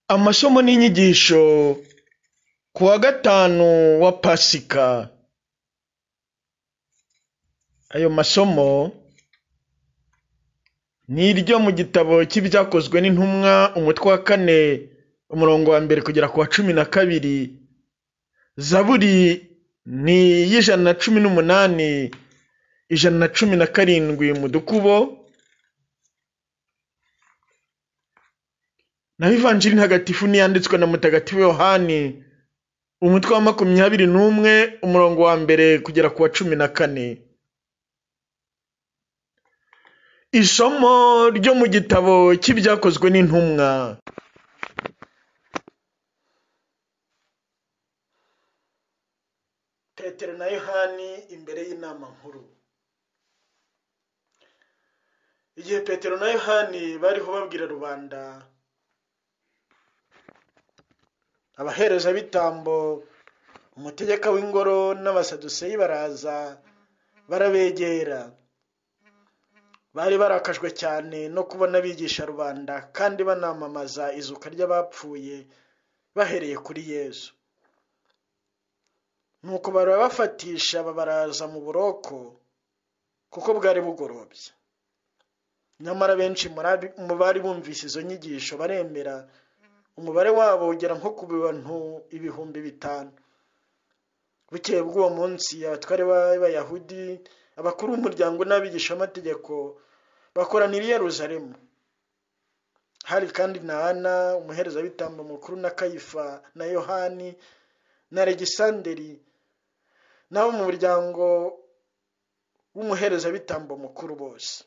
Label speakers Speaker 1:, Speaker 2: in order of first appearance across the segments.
Speaker 1: Amasomo n'inyigisho ku wa gatanu wa Pasika, ayo masomo ni iryo mu gitabo cy'ibyakozwe n'intumwa umutwe wa kane umurongo wa mbere kugera ku wa cumi na kabiri, zaburi ni iy'ijana na cumi n'umunani, ijana na cumi na karindwi mu dukubo, naho ivanjiri ntagatifu n'iyanditswe na mutagatifu Yohani umutwe wa makumyabiri n'umwe umurongo wa mbere kugera ku wa cumi na kane. Isomo ryo mu gitabo cy'ibyakozwe n'intumwa Petero na Yohani imbere y'inama nkuru. Igihe Petero na Yohani bariho babwira rubanda, abaherezabitambo, umutegeka w'ingoro n'abasaduseyi baraza barabegera. Bari barakajwe cyane no kubona bigisha rubanda kandi banamamaza izuka ry'abapfuye bahereye kuri Yesu. Nuko barabafatisha babaraza mu buroko kuko bwari bugorobye. Nyamara benshi muri- mu bari bumvise izo nyigisho baremera, umubare wabo ugera nko ku bantu ibihumbi bitanu. Bukeye bw'uwo munsi, abatware b'Abayahudi, abakuru b'umuryango n'abigishamategeko bakoranira i Yerusalemu. Hari kandi na Ana, umuherezabitambo mukuru, na Kayifa, na Yohani, na Alegisanderi, n'abo mu muryango w'umuherezabitambo mukuru bose.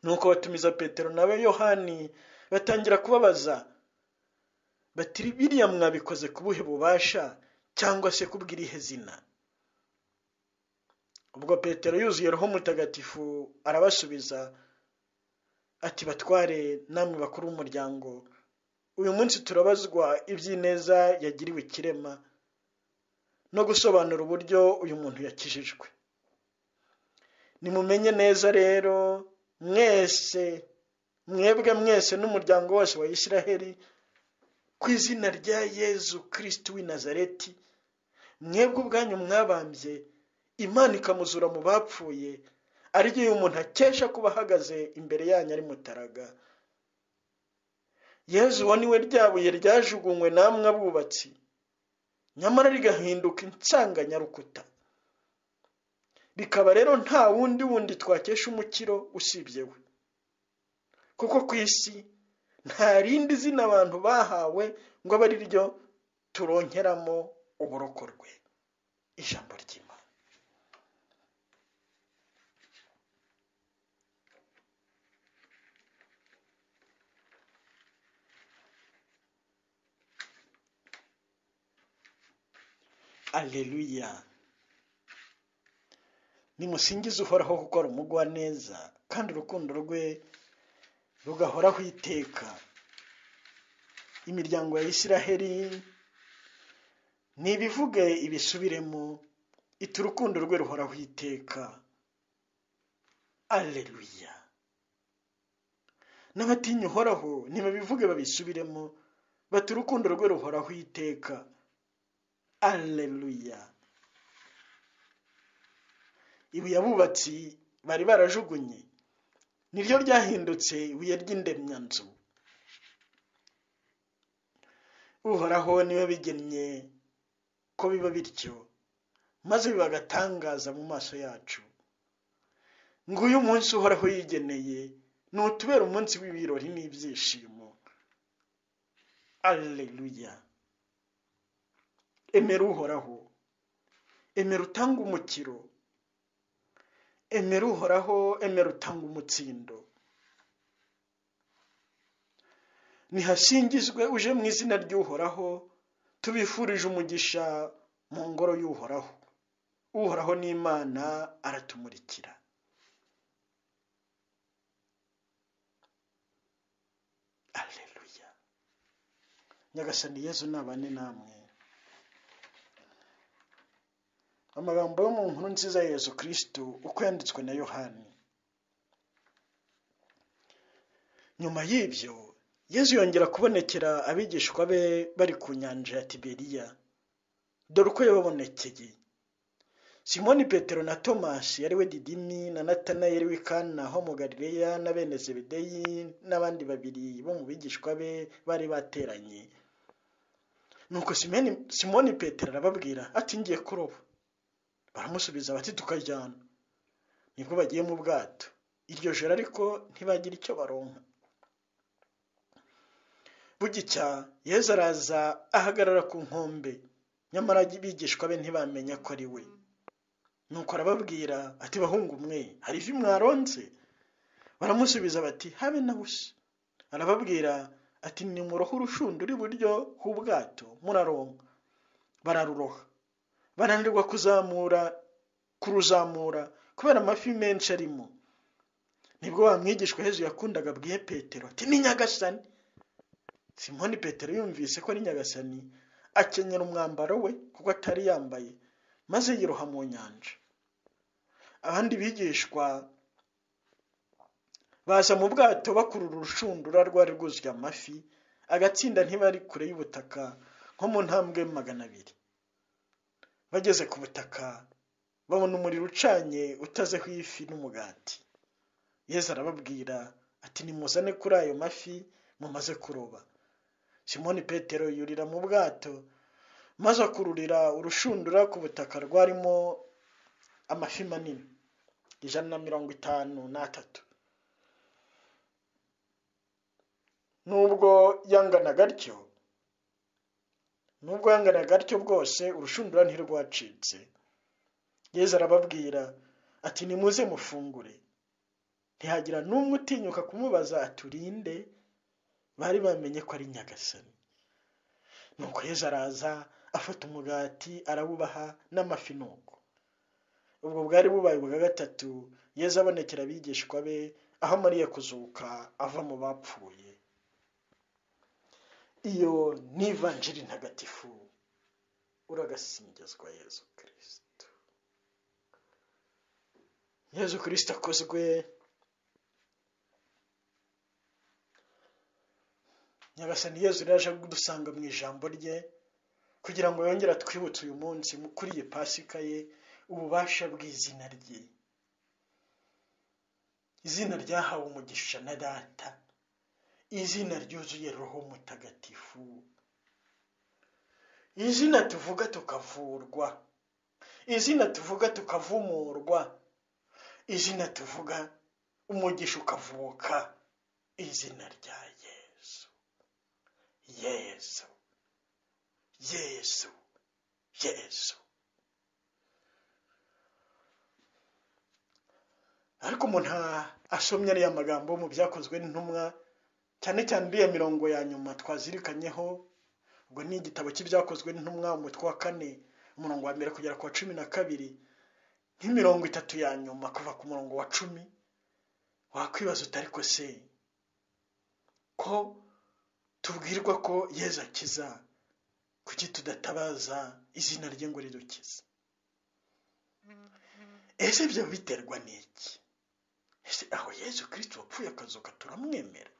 Speaker 1: Nuko batumiza Petero na Yohani batangira kubabaza bati biriya mwabikoze ku buhe bubasha cyangwa se ku bw'irihe zina? Ubwo Petero yuzuye Roho Mutagatifu arabasubiza ati batware namwe bakuru b'umuryango, uyu munsi turabazwa iby'ineza yagiriwe ikirema no gusobanura uburyo uyu muntu yakijijwe. Nimumenye neza rero mwese, mwebwe mwese n'umuryango wose wa Isiraheli, ku izina rya Yezu Kristo w'i Nazareti, mwebwe ubwanyu mwabambye, Imana ikamuzura mu bapfuye, ari ryo uyu muntu akesha kuba ahagaze imbere yanyu ari mutaraga. Yezu uwo ni we ryabuye ryajugunywe namwe abubatsi, nyamara rigahinduka insanganyarukuta. Rikaba rero nta wundi wundi twakesha umukiro usibye we. Kuko ku isi nta rindi zina abantu bahawe ngo abe ari ryo turonkeramo uburokorwe. Ijambo ry'Imana. Aleluya. Nimusingize uhoraho kuko ari umugwaneza, kandi urukundo rwe rugahoraho iteka. Imiryango ya Isiraheli nibivuge ibisubiremo, iti urukundo rwe ruhoraho iteka. Aleluya. N'abatinya uhoraho nibabivuge babisubiremo, bati urukundo rwe ruhoraho iteka. Aleluya. ibuye abubatsi bari barajugunye niryo ryahindutse ibuye ry'indemyanzu uhoraho niwe bigennye ko biba bityo maze biba agatangaza mu maso yacu nguyu umunsi uhoraho yigeneye ni utubera umunsi w'ibirori n'ibyishimo aleluya emera uhoraho emera utange umukiro emera uhoraho emera utanga umutsindo nihasingizwe uje mu izina ry'uhoraho tubifurije umugisha mu ngoro y'uhoraho uhoraho n'imana aratumurikira aleluya nyagasani yezu nabane namwe amagambo yo mu nkuru nziza ya yezu kristo uko yanditswe na yohani nyuma y'ibyo yezu yongera kubonekera abigishwa be bari ku nyanja ya tiberiya dore uko yababonekeye simoni petero na tomasi ari we didimi na natanayeli w'ikana ho mu galileya na bene zebedeyi n'abandi babiri bo mu bigishwa be bari bateranye nuko simoni petero arababwira ati ngiye kuroba baramusubiza bati tukajyana nibwo bagiye mu bwato iryo joro ariko ntibagira icyo baronka bugicya yezu araza ahagarara ku nkombe nyamara bigishwa be ntibamenya ko ari we nuko arababwira ati bahungu mwe hari ivi mwaronze baramusubiza bati habe na busa arababwira ati nimurohe urushundura iburyo h'ubwato muraronka bararuroha bananirwa kuzamura kuruzamura kubera amafi menshi arimo nibwo wamwigishwa hejuru yakundaga abwiye petero ati ni nyagasani simoni petero yumvise ko ari nyagasani akenyera umwambaro we kuko atari yambaye maze yiroha mu nyanja abandi bigishwa baza mu bwato bakurura urushundura rwari rwuzuye amafi agatsinda ntibari kure y'ubutaka nko mu ntambwe magana abiri bageze ku butaka babona umuriro ucanye utazeho ifi n'umugati yezu arababwira ati nimuzane kuri ayo mafi mumaze kuroba simoni petero yurira mu bwato maze akururira urushundura ku butaka rwarimo amafi manini ijana na mirongo itanu n'atatu nubwo yangana gatyo nubwo yangana gatyo bwose urushundura ntirwacitse yezu arababwira ati nimuze mufungure ntihagira n'umwe utinyuka kumubaza aturinde bari bamenye ko ari nyagasani nuko yezu araza afata umugati arawubaha n'amafi nuko ubwo bwari bubaye ubwa gatatu yezu abonekera abigishwa be aho amariye kuzuka ava mu bapfuye iyo ni ivanjiri ntagatifu uragasingizwa yezu kirisito yezu kirisito akozwe nyagasani yezu rero aje kudusanga mu ijambo rye kugira ngo yongere twibutse uyu munsi kuri iyi pasika ye ububasha bw'izina rye izina ryahawe umugisha na data izina ryuzuye roho mutagatifu izina tuvuga tukavurwa izina tuvuga tukavumurwa izina tuvuga umugisha ukavuka izina rya yesu yesu yesu yesu ariko umuntu asomye ariya magambo mu byakozwe n'intumwa cyane cyane iriya mirongo ya nyuma twazirikanyeho ubwo ni igitabo cy'ibyakozwe n'intumwa umutwe wa kane umurongo wa mbere kugera ku wa cumi na kabiri nk'imirongo itatu ya nyuma kuva ku murongo wa cumi wakwibaza utari ko se ko tubwirwa ko yezu akiza kuki tudatabaza izina rye ngo ridukize ese ibyo biterwa n'iki ese aho yezu kirisiti wapfuye akazuka turamwemera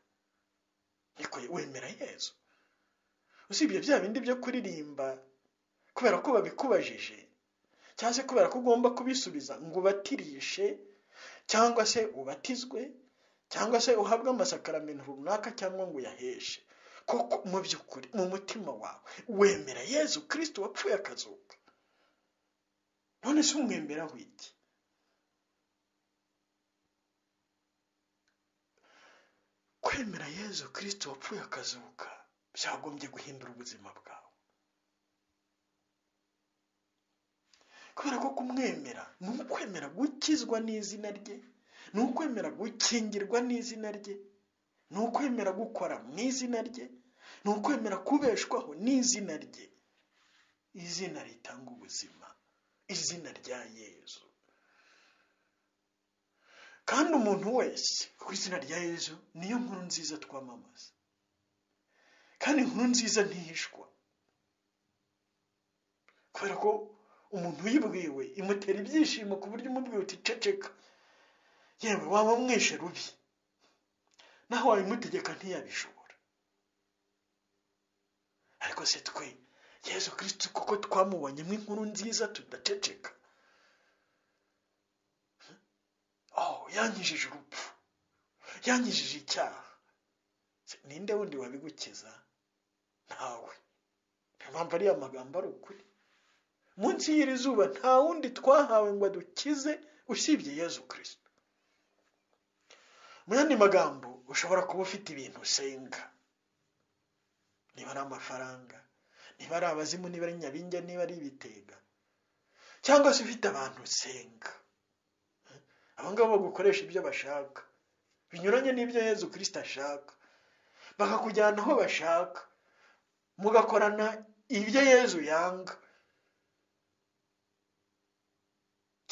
Speaker 1: ariko wemera yezu usibye bya bindi byo kuririmba kubera ko babikubajije cyangwa se kubera ko ugomba kubisubiza ngo ubatirishe cyangwa se ubatizwe cyangwa se uhabwe amasakaramentu runaka cyangwa ngo uyaheshe koko mu by'ukuri mu mutima wawe wemera yezu kirisiti wapfuye akazuka none se umwemera w'iki kwemera yezu kirisiti wapfuye akazuka byagombye guhindura ubuzima bwawe kubera ko kumwemera ni ukwemera gukizwa n'izina rye ni ukwemera gukingirwa n'izina rye ni ukwemera gukora mu izina rye ni ukwemera kubeshwaho n'izina rye izina ritanga ubuzima izina rya yezu kandi umuntu wese ku izina rya yezu niyo nkuru nziza twamamaza kandi inkuru nziza ntihishwa kubera ko umuntu uyibwiwe imutera ibyishimo ku buryo umubwiye uti ceceka yewe waba umwishe rubi naho wabimutegeka ntiyabishobora ariko se twe yezu kirisitu kuko twamubonye nk'inkuru nziza tudaceceka oh yanyujije urupfu yanyujije icyaha ninde wundi wabigukiza ntawe niyo mpamvu ariya magambo ari ukuri munsi y'iri zuba nta wundi twahawe ngo adukize usibye yezu kirisitu mu yandi magambo ushobora kuba ufite ibintu usenga niba ari amafaranga niba ari abazimu niba ari nyabinge niba ari ibitega cyangwa se ufite abantu usenga abo ngabo bagukoresha ibyo bashaka binyuranye n'ibyo yezu kirisita ashaka bakakujyana aho bashaka mugakorana ibyo yezu yanga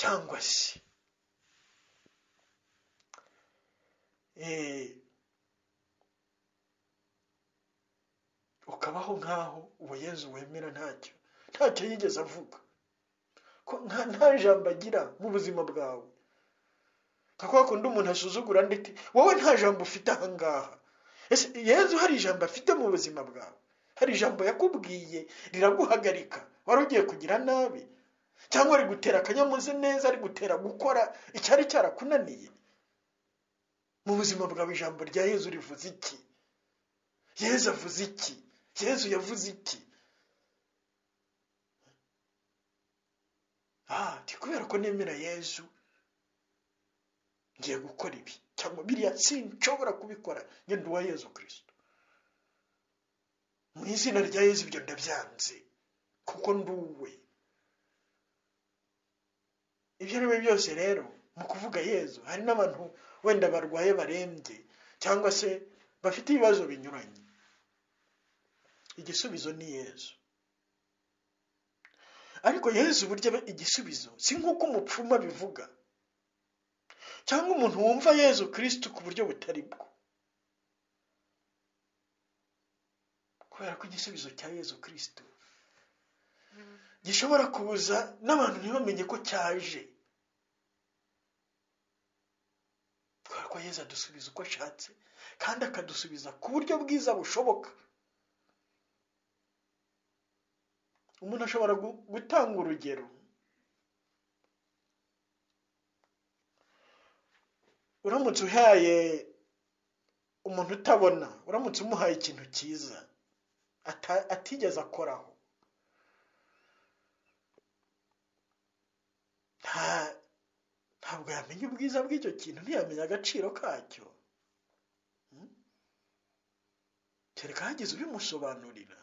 Speaker 1: cyangwa se ukabaho nk'aho uwo yezu wemera ntacyo ntacyo yigeze avuga ko nta jambo agira mu buzima bwawe nka kwa kundi umuntu asuzugura ndetse wowe nta jambo ufite aha ngaha ese yezu hari ijambo afite mu buzima bwawe hari ijambo yakubwiye riraguhagarika wari ugiye kugira nabi cyangwa ari gutera akanyamuze neza ari gutera gukora icyari cyarakunaniye mu buzima bwawe ijambo rya yezu rivuze iki yezu avuze iki yezu yavuze iki aha ni kubera ko nemera yezu ngiye gukora ibi cyangwa biriya sinshobora kubikora ngenda uwa yezu kirisito mu izina rya yezu ibyo ndabyanze kuko nduwe ibyo ari byo byose rero mu kuvuga yezu hari n'abantu wenda barwaye barembye cyangwa se bafite ibibazo binyuranye igisubizo ni yezu ariko yezu burya igisubizo si nk'uko umupfuma bivuga cyangwa umuntu wumva yezu kirisitu ku buryo butari bwo kubera ko igisubizo cya yezu kirisitu gishobora kuza n'abantu ntibamenye ko cyaje kubera ko yezu adusubiza uko ashatse kandi akadusubiza ku buryo bwiza bushoboka umuntu ashobora gutanga urugero uramutse uhaye umuntu utabona uramutse umuhaye ikintu cyiza atigeze akoraho ntabwo yamenya ubwiza bw'icyo kintu ntiyamenya agaciro kacyo kereka hagize ubimusobanurira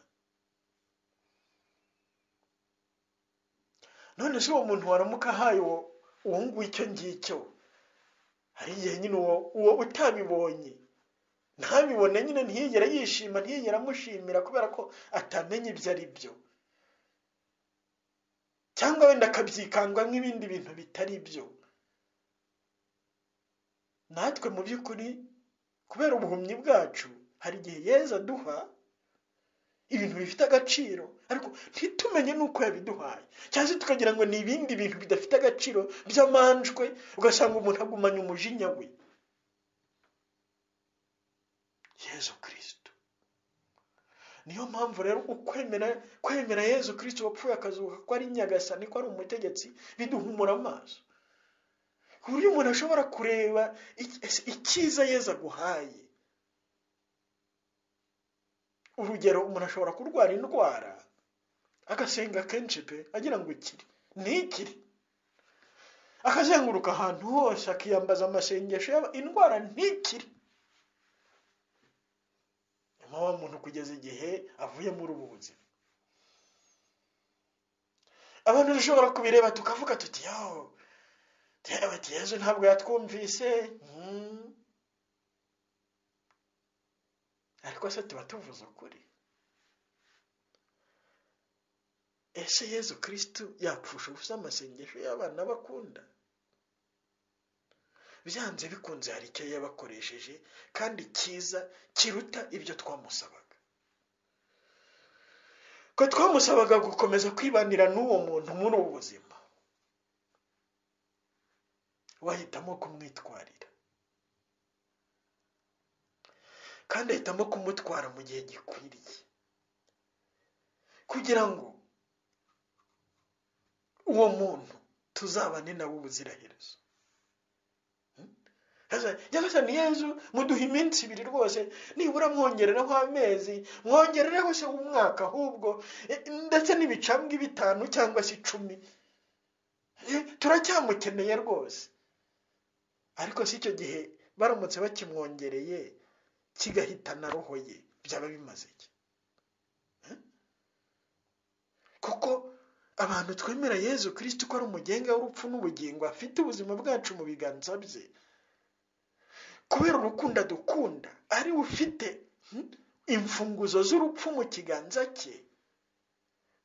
Speaker 1: none se uwo muntu waramuka ahaye uwo nguwo icyo ngicyo hari igihe nyine uwo utabibonye ntabibone nyine ntiyigere yishima ntiyigere amushimira kubera ko atamenya ibyo ari byo cyangwa wenda akabyikangwa nk'ibindi bintu bitari byo natwe mu by'ukuri kubera ubuhumyi bwacu hari igihe yeza aduha ibintu bifite agaciro ariko ntitumenye n'uko yabiduhaye cyangwa se tukagira ngo ni ibindi bintu bidafite agaciro by'amanjwe ugasanga umuntu agumanya umujinya we yezu kirisitu niyo mpamvu rero ukwemera kwemera yezu kirisitu wapfuye akazuka ko ari nyagasani ko ari umutegetsi biduhumura amaso ku buryo umuntu ashobora kureba icyiza yezu aguhaye urugero umuntu ashobora kurwara indwara agasenga kenshi pe agira ngo ikiri ntikiri akazenguruka ahantu hose akiyambaza amasengesho indwara ntikiri nyuma wa muntu kugeza igihe avuye muri ubu buzima abantu dushobora kubireba tukavuga tuti yaho yezu ntabwo yatwumvise ariko se tuba tuvuze ukuri ese yezu kirisitu yapfusha ubusa amasengesho y'abana bakunda byanze bikunze hari icyo yabakoresheje kandi cyiza kiruta ibyo twamusabaga ko twamusabaga gukomeza kwibanira n'uwo muntu muri ubu buzima wahitamo kumwitwarira kandi ahitamo kumutwara mu gihe gikwiriye kugira ngo uwo muntu tuzabane nawe ubuziraherezo nyagasani yezu muduha iminsi ibiri rwose nibura mwongerereho amezi mwongerereho se umwaka ahubwo eh, ndetse n'ibicambwe bitanu cyangwa se icumi Eh, turacyamukeneye rwose ariko si icyo gihe baramutse bakimwongereye kigahitana roho ye byaba bimaze iki Eh? kuko abantu twemera yezu kirisiti ko ari umugenga w'urupfu n'ubugingo afite ubuzima bwacu mu biganza bye kubera urukundo adukunda ari we ufite hmm, imfunguzo z'urupfu mu kiganza cye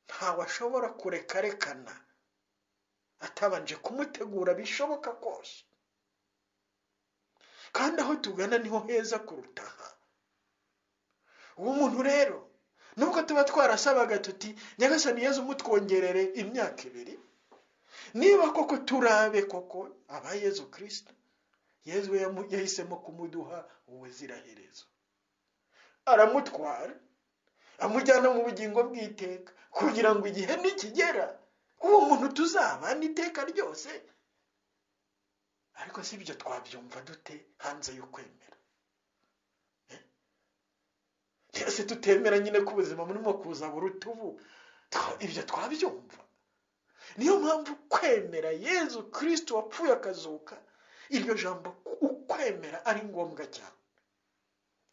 Speaker 1: ntawe ashobora kurekarekana atabanje kumutegura bishoboka kose kandi aho tugana niho heza kuruta aha uwo muntu rero nubwo tuba twarasabaga tuti nyagasani yezu mutwongerere imyaka ibiri niba koko turabe koko aba yezu kirisita yezu we yamu- yahisemo kumuduha ubuziraherezo aramutwara amujyana mu bugingo bw'iteka kugira ngo igihe nikigera uwo muntu tuzabana iteka ryose ariko si ibyo twabyumva dute hanze yo kwemera Eh? twese tutemera nyine ko ubuzima burimo kuza buruta ubu Twa- ibyo twabyumva niyo mpamvu kwemera yezu kirisito wapfuye akazuka iryo jambo ukwemera ari ngombwa cyane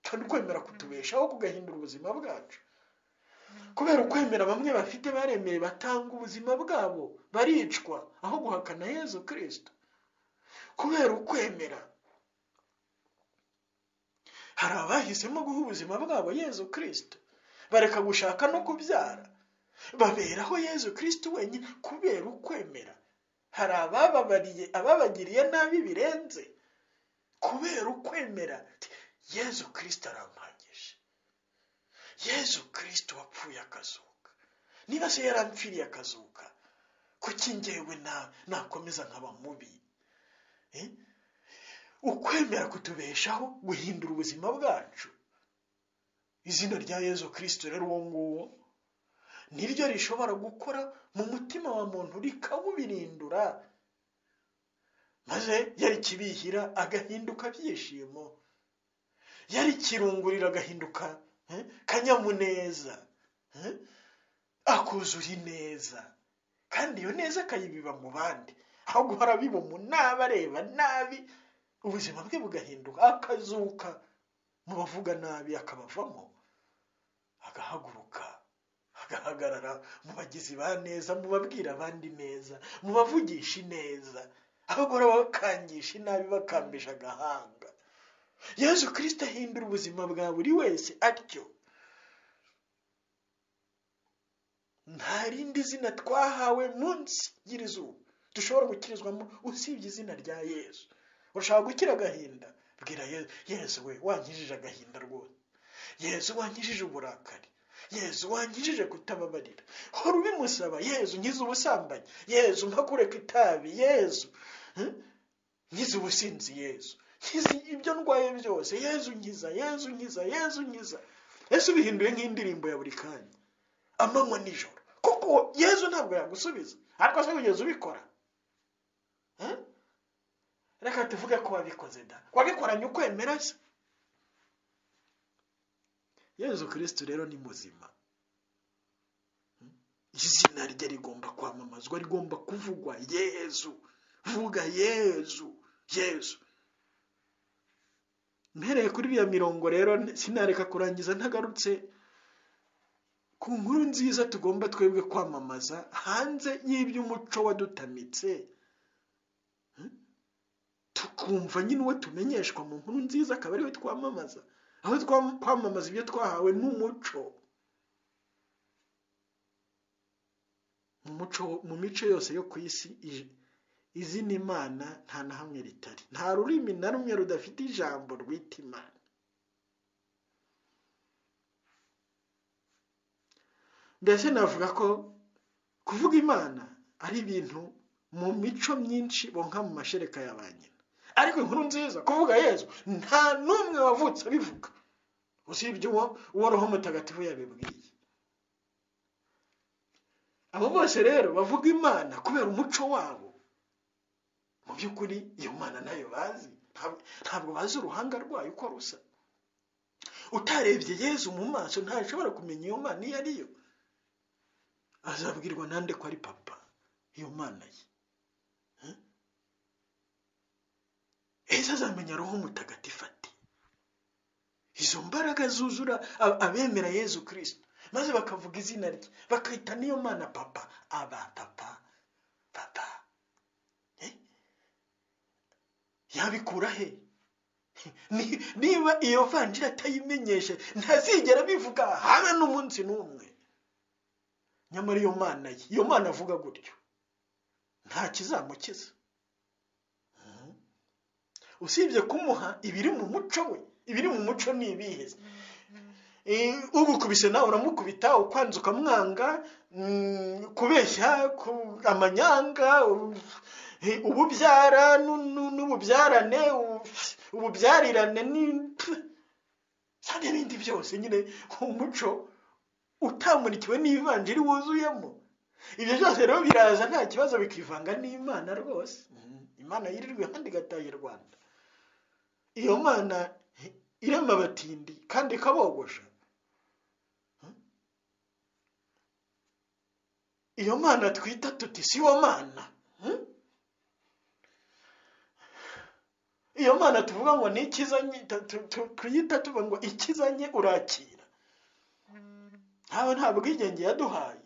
Speaker 1: kandi ukwemera kutubeshaho kugahindura ubuzima bwacu kubera ukwemera bamwe bafite baremeye batanga ubuzima bwabo baricwa aho guhakana yezu kirisito kubera ukwemera hari abahisemo guha ubuzima bwabo yezu kirisito bareka gushaka no kubyara baberaho yezu kirisito wenyine kubera ukwemera hari abababariye ababagiriye nabi birenze kubera ukwemera ati, yezu kirisito arampagije yezu kirisito wapfuye akazuka niba se yarampfiriye akazuka kuki njyewe na- nakomeza nkaba mubi Eh? ukwemera kutubeshaho guhindura ubuzima bwacu izina rya yezu kirisito rero uwo nguwo niryo rishobora gukora mu mutima wa muntu rikawubirindura maze yari kibihira agahinduka byishimo yari kirungurira agahinduka eh, kanyamuneza eh, akuzuye ineza kandi iyo neza akayibiba mu bandi aho guhora abiba umunaba areba nabi ubuzima bwe bugahinduka akazuka mu bavuga nabi akabavamo agahaguruka agahagarara mu bagizi ba neza mu babwira abandi neza mu bavugisha ineza abagore bakangisha inabi bakambisha agahanga yezu kirisito ahindura ubuzima bwa buri wese atyo nta rindi zina twahawe munsi y'izuba dushobora gukirizwamo usibye izina rya yezu urashaka gukira agahinda bwira yezu yezu we wankijije agahinda rwose yezu wankijije uburakari yezu wankijije kutababarira hora ubimusaba yezu nkize ubusambanyi yezu mpakure ku itabi yezu Hmm? nkize ubusinzi yezu nkize ibyo ndwaye byose yezu nkiza yezu nkiza yezu nkiza yesu bihinduye nk'indirimbo ya buri kanya amanywa nijoro kuko yezu ntabwo yagusubiza ariko se kugeza ubikora Hmm? reka tuvuge ko wabikoze da wabikoranye ukwemera se yezu kirisito rero ni muzima Hmm? izina rye rigomba kwamamazwa rigomba kuvugwa yezu vuga yezu yezu mpereye kuri iriya mirongo rero sinareka kurangiza ntagarutse ku nkuru nziza tugomba twebwe kwamamaza hanze y'iby'umuco wadutamitse Hmm? tukumva nyine uwo tumenyeshwa mu nkuru nziza akaba ariwe twamamaza aho twam- kwamamaza ibyo twahawe n'umuco mu muco mu mico yose yo ku isi ij- izina imana nta na hamwe ritari nta rurimi na rumwe rudafite ijambo rwita imana mbese navuga ko kuvuga imana ari ibintu mu mico myinshi bonka mu mashereka ya ba nyina ariko inkuru nziza kuvuga yezu nta n'umwe wavutse abivuga usibye uwo uwo roho mutagatifu yabibwiye abo bose rero bavuga imana kubera umuco wabo mu by'ukuri iyo mana nayo bazi Ntab- ntabwo bazi uruhanga rwayo uko rusa utarebye yezu mu maso ntashobora kumenya iyo mana iyo ari yo azabwirwa nande ko ari papa iyo mana ye Eh? yesu azamenya roho mutagatifu ati izo mbaraga zuzura a- abemera yezu kirisito maze bakavuga izina rye bakita n'iyo mana papa aba papa papa Eh? yabikura he Ni- niba iyo vanjiri atayimenyeshe ntazigera abivuga haba n'umunsi n'umwe nyamara iyo mana ye iyo mana avuga gutyo nta kizamukiza Mhm. usibye kumuha ibiri mu muco we ibiri mu muco ni ibihe Eh, ugukubise nawe uramukubita ukwanza ukamwanga mm, kubeshya ku- amanyanga u- eh, ububyara nu- nu- n'ububyarane u- ububyarirane ni- pf, za n'ibindi byose nyine umuco utamurikiwe n'ivanjiri wuzuyemo ibyo byose rero biraza nta kibazo bikivanga n'imana rwose Mhm. imana yirirwa kandi igataha i rwanda iyo mana irema abatindi kandi ikabogosha iyo mana twita tuti si wo mana Hmm? iyo mana tuvuga ngo ni ikizanye tu- tu- tu- tuyita tuvuga ngo ikizanye urakira ntawe nta bwigenge yaduhaye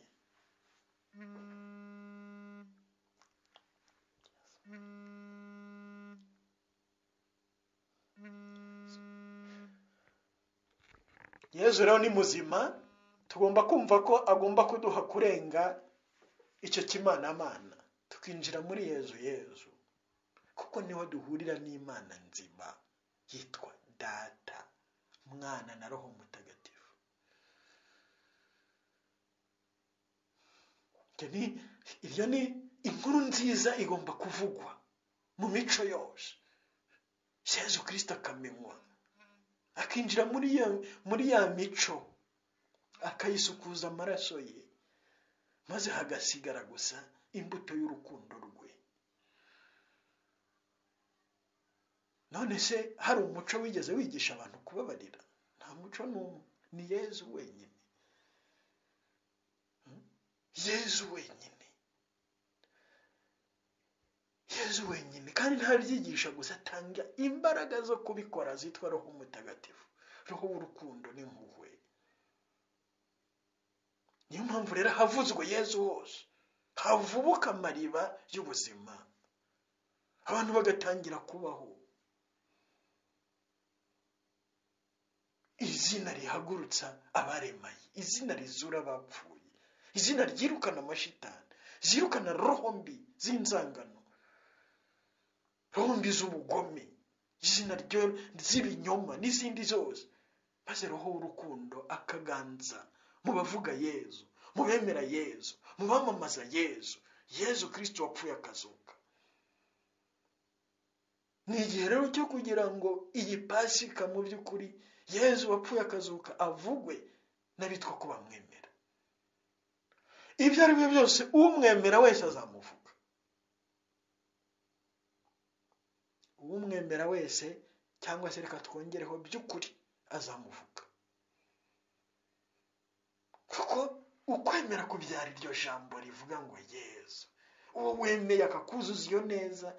Speaker 1: yezu rero ni muzima tugomba kumva ko agomba kuduha kurenga icyo kimanamana tukinjira muri yezu yezu kuko niho duhurira n'imana nzima yitwa data mwana na roho mutagatifu Ibyo ni- iryo ni inkuru nziza igomba kuvugwa mu mico yose yezu kirisito akamenywa akinjira muri ya, muri ya mico akayisukuza amaraso ye maze hagasigara gusa imbuto y'urukundo rwe none se hari umuco wigeze wigisha abantu kubabarira nta muco n'umwe ni yezu wenyine Hmm? yezu wenyine yezu wenyine kandi ntabyigisha gusa atanga imbaraga zo kubikora zitwa roho mutagatifu roho w'urukundo n'impuhwe niyo mpamvu rero havuzwe yezu hose havubuka amariba y'ubuzima abantu bagatangira kubaho izina rihagurutsa abaremaye izina rizura abapfuye izina ryirukana amashitani zirukana roho mbi z'inzangano roho mbi z'ubugome izina ryo- z'ibinyoma n'izindi zose maze roho w'urukundo akaganza mu bavuga yezu mu bemera yezu mu bamamaza yezu yezu kirisito wapfuye akazuka ni igihe rero cyo kugira ngo iyi pasika mu by'ukuri yezu wapfuye akazuka avugwe n'abitwa ko bamwemera ibyo ari byo byose umwemera wese azamuvuga umwemera wese cyangwa se reka twongereho by'ukuri azamuvuga kuko ukwemera kubyara iryo jambo rivuga ngo yezu uwo wemeye akakuzuza iyo neza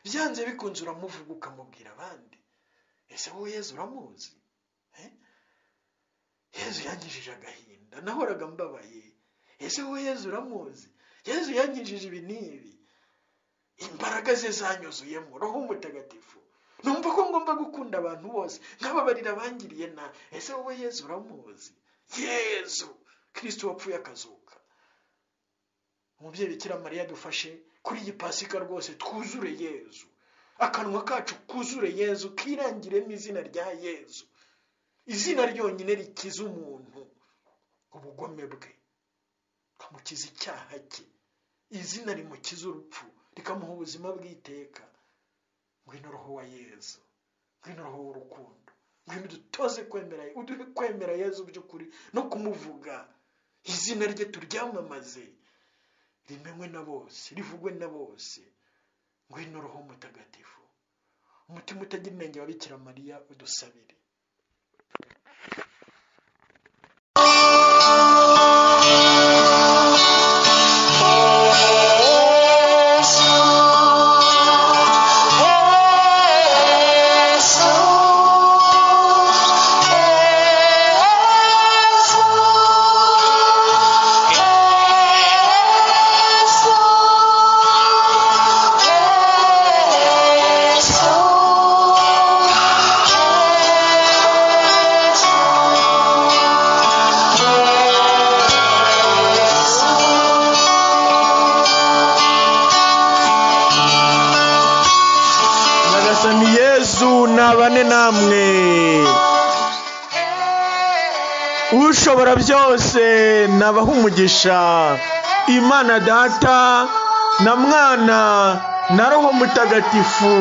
Speaker 1: byanze bikunze uramuvuga ukamubwira abandi ese wowe yezu uramuzi Eh? yezu yankijije agahinda nahoraga mbabaye ese wowe yezu uramuzi yezu yankijije ibi n'ibi imbaraga ze zanyuzuyemo roho mutagatifu numva ko ngomba gukunda abantu bose nkababarira abangiriye na ese wowe yezu uramuzi yezu kirisito wapfuye akazuka umubyeyi bikira mariya dufashe kuri iyi pasika rwose twuzure yezu akanwa kacu kuzure yezu kirangiremo izina rya yezu izina ryonyine rikiza umuntu ubugome bwe rikamukiza icyaha cye izina rimukiza urupfu rikamuha ubuzima bw'iteka ngwino roho wa yezu ngwino roho w'urukundo ngwino udutoze kwemera uduhe kwemera yezu by'ukuri no kumuvuga izina rye turyamamaze
Speaker 2: rimenywe na bose rivugwe na bose ngwino roho mutagatifu umutima utagira inenge wa bikira mariya udusabire nyagasani yezu nabane namwe ushobora byose nabaha umugisha imana data na mwana na roho mutagatifu